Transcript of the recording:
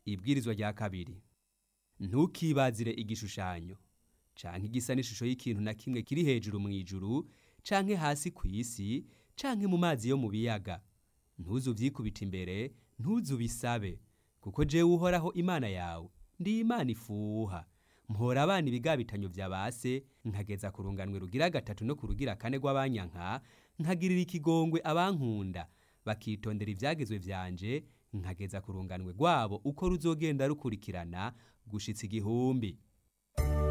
ibwirizwa rya kabiri ntukibazire igishushanyo canke igisa n'ishusho y'ikintu na kimwe kiri hejuru mu ijuru canke hasi ku isi canke mu mazi yo mu biyaga ntuzu vyikubita imbere ntuzu bisabe kuko jewe uhoraho imana yawe ndi imana ifuha mpora abana ibigabitanyo vya base nkageza ku runganwe rugira gatatu no ku rugira kane rw'abanyanka nkagirira ikigongwe abankunda bakitondera ivyagezwe vyanje nkageza ku runganwe rwabo uko ruzogenda rukurikirana gushitsa igihumbi